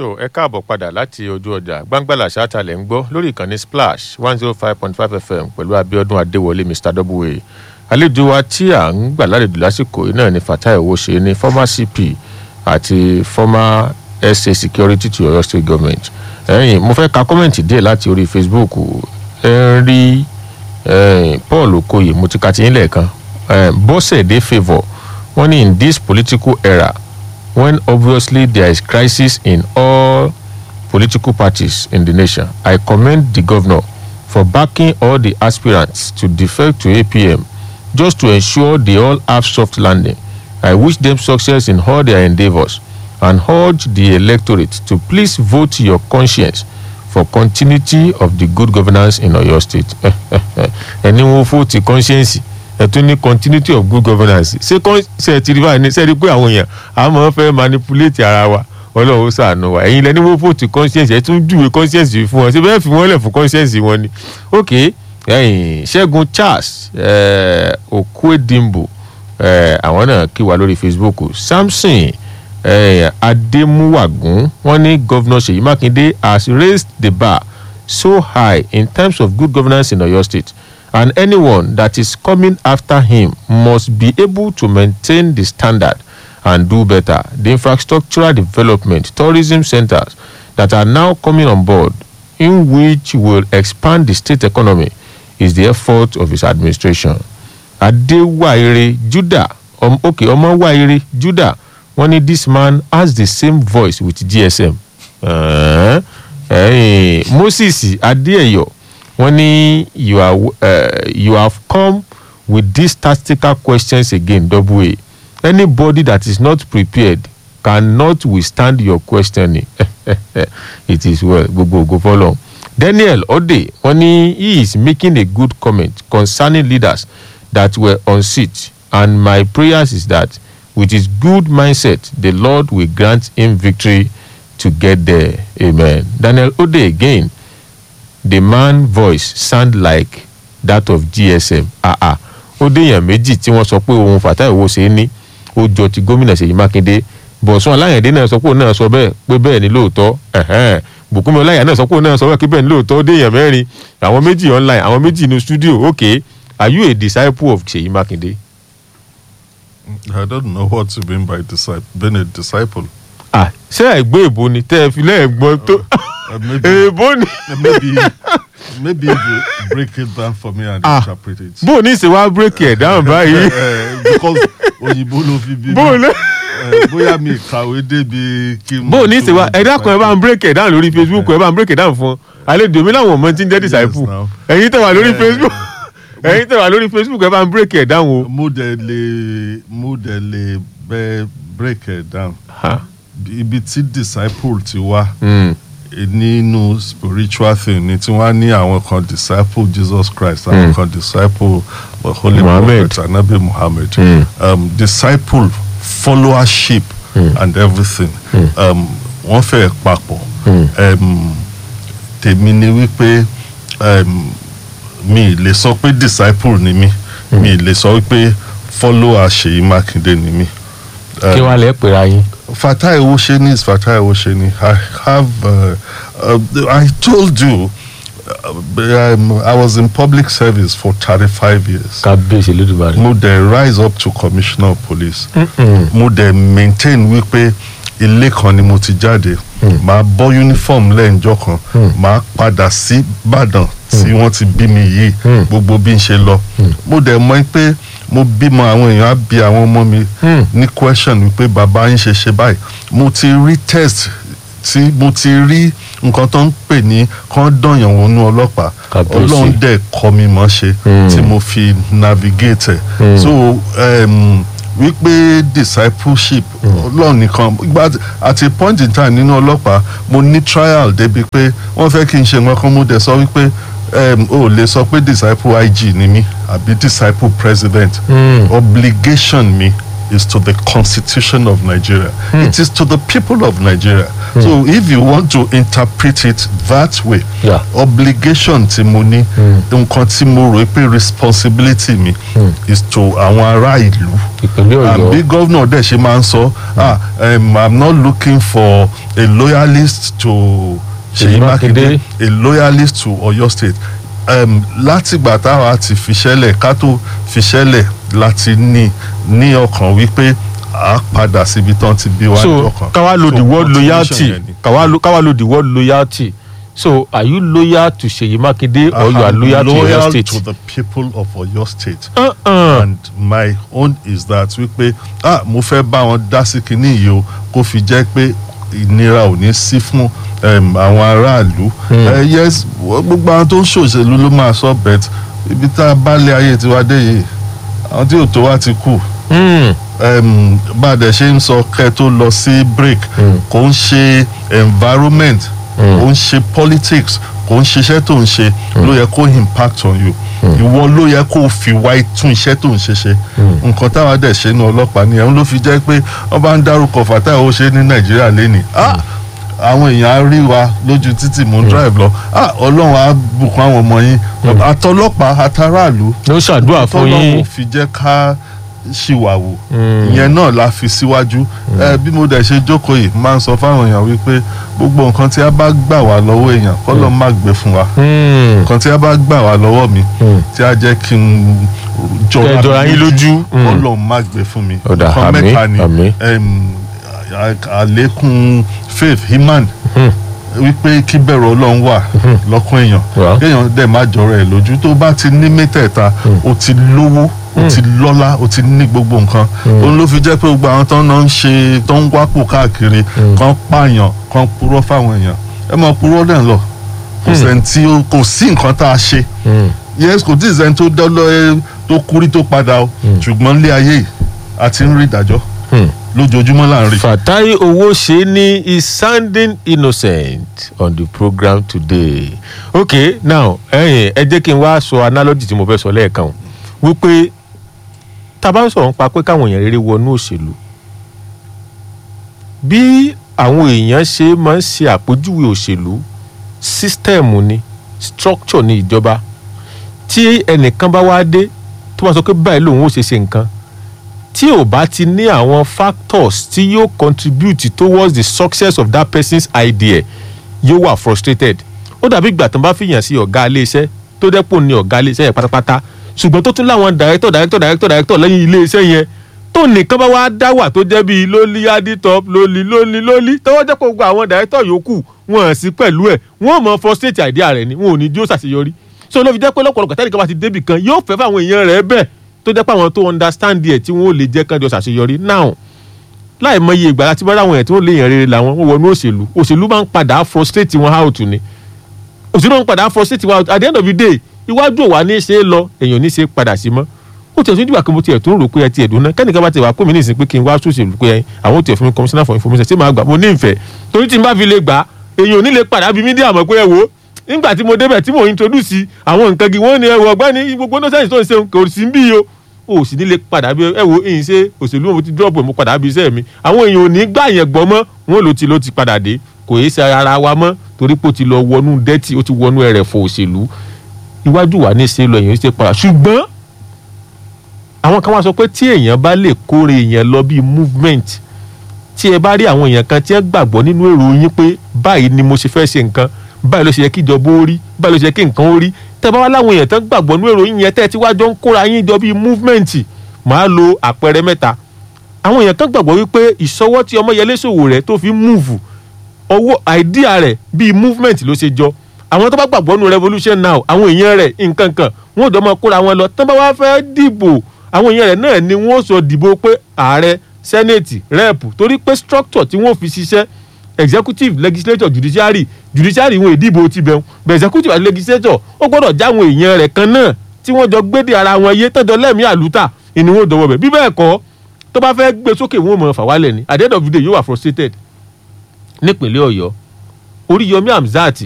tó ẹ káàbọ̀ padà láti ojú ọjà gbangbala ṣáàtàlẹ̀ ń gbọ́ lórí ìkànnì splash one zero five point five fm pẹ̀lú abiodun adéwọlé mr w àlejò wa tí à ń gbà lálejò lásìkò yìí náà ni fatai owóṣe ní former cp àti former sa security to oyo state government ẹ̀yìn mo fẹ́ ka kọ́mẹ̀ntì díẹ̀ láti orí facebook ẹ ń rí paul okoye mo ti ka ti yín lẹ́ẹ̀kan bọ́sẹ̀dé favour wọ́n ní in this political era when obviously there is crisis in all political parties in the nation i commend the governor for backing all the aspirants to defect to apm just to ensure they all have soft landing i wish them success in all their endeavours and urge the electorate to please vote your conscience for continuity of the good governance in oyo state ẹni wọn fóòtì conscience ẹ tún ní continuity of good governance ṣé ṣe ti rí báyìí ní sẹ́ẹ̀rí pé àwọn èèyàn àmọ́ fẹ́ manipulate ara wa ọlọ́run ó sàánú wa ẹ̀yin lẹ́ni wọ́n fòtì conscience ẹ̀ tún júwe conscience yìí fún wọn ṣé bẹ́ẹ̀ fi wọ́n lẹ̀ fún conscience wọn ni ok ẹ̀yìn ṣẹ́gun charles okwedimbo àwọn náà kí wa lórí facebook samson ademuwagun wọn ní governor seyi makinde has raised the bar so high in terms of good governance in oyo state and anyone that is coming after him must be able to maintain the standard and do better. The infrastructural development, tourism centers that are now coming on board, in which will expand the state economy, is the effort of his administration. Adewaire Judah, um, okay, Omowaire Judah, one this man has the same voice with GSM. Uh, hey, Moses Adeyo wọ́n ní you are uh, you have come with these tactical questions again double a anybody that is not prepared cannot withstand your questioning it is well gbogbo ògo fọlọ daniel ode wọ́n ní he is making a good comment concerning leaders that were on seat and my prayers is that with his good mindset the lord will grant him victory to get there amen daniel ode again the man voice sound like that of gsm ah ah ó déèyàn méjì tí wọ́n sọ pé ohun fàtà ìwò ṣe é ní ó jọ ti gómìnà ṣèyí mákindé bọ̀sùn aláyẹ̀dé náà sọ pé òun náà sọ bẹ́ẹ̀ pé bẹ́ẹ̀ ni lóòótọ́ bùkúnmi ọláyà náà sọ pé òun náà sọ bẹ́ẹ̀ pé bẹ́ẹ̀ ni lóòótọ́ ó déèyàn mẹ́rin àwọn méjì online àwọn méjì ní studio okay are you a disciple of ṣèyí mákindé. I don't know what you mean by disciple, being a disciple. ah ṣé ẹgbẹ́ èbó ni tẹ́ ẹ fi lẹ́ẹ̀gbọ́n tó Uh, maybe, èbó ni. maybe, maybe you break it down for me and Ah. interpret it. bó o ní ìṣe wá bírèkì ẹ̀ dáhùn báyìí Eh, because òyìnbó ló fi bí mi. bó o ní. Eh, bóyá mi kàwé débi kí n. bó o ní ìṣe wá ẹ dákun ẹ bá ń bírèkì ẹ̀ dáhùn lórí facebook ẹ bá ń bírèkì ẹ̀ dáhùn fún àlejò mi láwọn ọmọ tí ń jẹ́ disciple now. ẹ̀yin tẹ̀ wá lórí Eh, facebook ẹ̀yin tẹ̀ wá lórí facebook ẹ bá ń bírèkì ẹ̀ dáhùn o. mo dẹ̀ lè mo dẹ̀ lè bẹ break it down. Ha? ibi tí disciple ti wá. Mm. nínú spiritual thing ni tí wọ́n á ní àwọn kan disciple jesus christ àwọn kan disciple uh, holy Muhammad. prophet anabi muhammad Mm. um, disciple followership and everything um, wọ́n fẹ́ papọ̀ um, tèmi ni wípé um, mi ì lè sọ pé disciple ni mi mi ì lè sọ wípé follower ṣèyí mákindé ni mi. Um, kí wàá lẹ́ pèrè ayé. Fatai Osheni is Fatai Osheni. I have, uh, uh, I told you, uh, um, I was in public service for 35 years. kábíyèsí lódùbárì. Mo dẹ̀ rise up to commissioner of police. Mo dẹ̀ maintain wípé ilé kan ni mo ti jáde. Màá bọ́ uniform lẹ́ǹjọ́ kan. Màá padà sí Ìbàdàn tí wọ́n ti bí mi yìí. Gbogbo bí n ṣe lọ. Mo dẹ̀ mọ̀ pé mo bímọ àwọn èèyàn á bí àwọn ọmọ mi ní question wípé bàbá yín ṣe ṣe báyìí. Mo ti rí test tí mo ti rí nǹkan tó ń pè ní kán dọ̀yàn wọnú ọlọ́pàá Kàbíyèsí. ọlọ́run dẹ̀ kọ́ mi mọ́ ṣe tí mo fi navigate ẹ̀ so um, wípé discipleship ọlọ́run nìkan gba at a point in time nínú ọlọ́pàá mo ní trial débi pé wọ́n fẹ́ kí n ṣe nǹkan kan mo dẹ̀ sọ wípé um, o lè sọ pé disciple ig ni mí àbí disciple president obligation mi is to the constitution of Nigeria. It is to the people of Nigeria. so if you want to interpret it that way Yeah. obligation tí mo ní nǹkan tí mo rò pé responsibility mi is to àwọn ará ìlú ìpínlẹ̀ and bí ọ̀yọ́ gómìnà dẹ̀ ṣe máa ń sọ ah um, i'm not looking for a loyalist to Ṣèyí Ṣèyí Mákindé. Mákindé a loyalist to Ọ̀yọ́ state um, látìgbà táwa ti fiṣẹ́lẹ̀ ká tó fiṣẹ́lẹ̀ láti ní ní ọkàn wípé a padà síbi tán ti bí wá ní so ọkàn káwá lo So, the word continuation loyalty yẹn ni. káwá lo káwá lo the word loyalty so are you loyal to Ṣèyí Mákindé or you I are am loyal to your loyal state. to the people of Ọ̀yọ́ state. Uh-uh. and my own is that wípé ah mo fẹ́ bá wọn dá sí kinní yìí o kó fi jẹ́ pé ìnira ò ní sí fún um, àwọn aráàlú Eh, yes wọ́n- gbogbo àwọn tó ń ṣòṣèlú ló máa sọ bet ibi tá a bá lé ayé tiwa dé yìí àwọn tí ò tó wá ti kù Mm. um, bá a dẹ̀ ṣe ń sọ kẹ́ tó lọ sí break kò ń ṣe environment kò ń ṣe politics kò ń ṣiṣẹ́ tó ń ṣe ló yẹ kó impact on you ìwọ ló yẹ kó fi wá tún iṣẹ́ tó ń ṣe ṣe nǹkan táwa dẹ̀ ṣe ní ọlọ́pàá nìyẹn ló fi jẹ́ pé wọ́n bá ń dárúkọ Fatai ó ṣe ní Nàìjíríà lẹ́nìí ah àwọn èèyàn á rí wa lójú títì mò ń drive lọ ah Ọlọ́run á bùkún àwọn ọmọ yín àtọlọ́pàá àtàràlú ló ṣàdúrà fún tọ́lọ́run yín fi jẹ́ ká ṣìwàwò Mm. ìyẹn náà la fi síwájú ẹ bí mo dẹ̀ ṣe jókòó yìí máa ń sọ fáwọn èèyàn wípé gbogbo nǹkan tí a bá gbà wá lọ́wọ́ èèyàn kọ́lọ́ má gbé fún wa Mm. nǹkan tí a bá gbà wá lọ́wọ́ mi Mm. tí a jẹ́ kí n Kẹ́ ẹ jọra yín lójú. Mm. kọ́lọ́ má gbé fún mi Ó dà, nǹkan àmín, mẹ́ta ni àmín. em, à- àlékún faith iman Mm. wípé kí bẹ̀rù ọlọ́run wà lọ́kàn èèyàn Wà. kéèyàn dẹ̀ má jọrọ ẹ̀ lójú tó bá ti ní mẹ́tẹ̀ẹ̀ta o ti lówó o ti lọ́lá o ti ní gbogbo nǹkan òun ló fi jẹ́ pé gbogbo àwọn tó ń náà ń ṣe tó ń wápò káàkiri kan pààyàn kan purọ́ fáwọn èèyàn ẹ mọ̀ purọ́ dẹ̀ ń lọ kò sẹ́ni tí ó kò sí nǹkan tá a ṣe Mm. yes kò tí ì sẹ́ni tó dọ́lọ́ ẹ tó kúrí tó padà o ṣùgbọ́n ilé ayé yìí a ti ń rí ìdájọ́ Mm. lójoojúmọ́ là ń rí. Fatai Owóṣeni is sounding innocent on the program today. okay now ẹ̀yin ẹ jẹ́ kí n wá sọ analogy tí mo fẹ́ sọ lẹ́ẹ̀kan o wípé tá a bá ń sọ̀rọ̀ nípa pé káwọn èèyàn rere wọnú òṣèlú bí àwọn èèyàn ṣe máa ń ṣe àpèjúwe òṣèlú sísítẹ́ẹ̀mù ni structure ni ìjọba tí ẹnìkan bá wá dé tó bá sọ pé báyìí lòun ó ṣe ṣe nǹkan tí ò bá ti ní àwọn factors tí yóò contribute towards the success of that person's idea yóò wà frustrated ó dàbí ìgbà tó ń bá fìyàn sí ọ̀gá iléeṣẹ́ tó dẹ́pọ̀ ní ọ̀gá iléeṣẹ́ yẹn pátápátá ṣùgbọ́n tó tún láwọn director director director director lẹ́yìn iléeṣẹ́ yẹn tó nìkan bá wá dá wà tó jẹ́ bíi lólí aditop lólí lólí lólí tọ́wọ́ jẹ́ pé gbogbo àwọn director yòókù wọn hàn sí pẹ̀lú ẹ̀ wọ́n mọ̀ frustrate idea rẹ̀ ni wọn ò ní jó ṣàṣeyọrí so ló fi jẹ́ pé lọ́pọ̀lọpọ̀ tẹ́nìkan bá ti débì kan yóò fẹ́ fáwọn èèyàn rẹ̀ bẹ́ẹ̀ tó jẹ́ pé àwọn tó understand ẹ̀ tí wọ́n ò lè jẹ́ kán jọ ṣàṣeyọrí now láì mọye ìgbà láti bá ráwọn ẹ̀ tí wọ́n lè yàn rere làwọn wọ́n wọnú òṣèlú òṣèlú máa ń padà frustrate wọn out ni òṣèlú máa ń padà frustrate wọn out at the end of the day iwájú òwà ní í ṣe é lọ èèyàn ní í ṣe é padà sí mọ́ ó tiẹ̀ tún dìgbà kan mo tiẹ̀ tún rò pé ẹ tiẹ̀ dùn náà kẹ́nìkan bá ti wà pé mi ní ìsìn pé kí n wá sòṣèlú pé àwọn ò tiẹ̀ fún mi commissioner for information ṣé màá gbà mo ní ìfẹ́ torí tí n bá fi lè gbà èèyàn ò ní lè padà bí mídíà mọ̀ pé ẹ wò ó nígbà tí mo débẹ̀ tí mo introduce àwọn nǹkan gi wọ́n ní ẹ wọ ọgbẹ́ni gbogbo nọ́sẹ̀nsì tó ń ṣe kò sí bí o o sì ní lè padà bí ẹ wo ìyìn ṣe òṣèlú mo ti drop mo padà bí iṣẹ́ mi àwọn èèyàn ò ní gbà yẹn gbọ́ mọ́ wọn ló ti ló ti padà dé kò yé ṣe ara wa mọ́ torí pé ó ti lọ wọnú dẹ́tì ó ti wọnú ẹrẹ̀fọ̀ òṣèlú iwájú wa ní ṣe lọ èèyàn ṣe padà ṣùgbọ́n àwọn kan wá sọ pé tí èèyàn bá lè kórè èèyàn lọ bíi movement tí ẹ bá rí àwọn èèyàn kan tí ẹ gbàgbọ́ nínú èrò yín pé báyìí ni mo ṣe fẹ́ ṣe nǹkan báyìí ló ṣe yẹ kí ìjọba ó rí báyìí ló ṣe yẹ kí nǹkan ó rí tẹ́ bá wá láwọn èèyàn tán gbàgbọ́ nínú èrò yín yẹn tẹ́ ẹ ti wá jọ ń kóra yín jọ bíi movement màá lo àpẹẹrẹ mẹ́ta àwọn èèyàn kan gbàgbọ́ wípé ìṣọwọ́ tí Ọmọyẹlé Sowore tó fi move owó àìdíà rẹ̀ bíi movement ló ṣe jọ àwọn tó bá gbàgbọ́ nínú revolution now àwọn èèyàn rẹ̀ nǹkan kan wọn ò jọ máa kóra wọn lọ tán bá wá fẹ́ dìbò àwọn èèyàn rẹ̀ náà ni wọ́n sọ dìbò pé ààrẹ senate rep torí pé structure tí wọ́n fi ṣiṣẹ́ executive legislature judiciary judiciary wọn ìdìbò ti bẹ̀rù bẹ̀ executive àti legislature ó gbọ́dọ̀ jáwọn èèyàn rẹ̀ kan náà tí wọ́n jọ gbédè ara wọn yé tọ́jọ́ lẹ́mìí àlùtà ìní wọn dọ̀wọ́ bẹ̀ bí bẹ́ẹ̀ kọ́ tó bá fẹ́ gbé sókè wọn mọ̀ fà wálẹ̀ ni at the end of the day yóò wà frustrated nípínlẹ̀ ọ̀yọ́ oríyọmí hamzat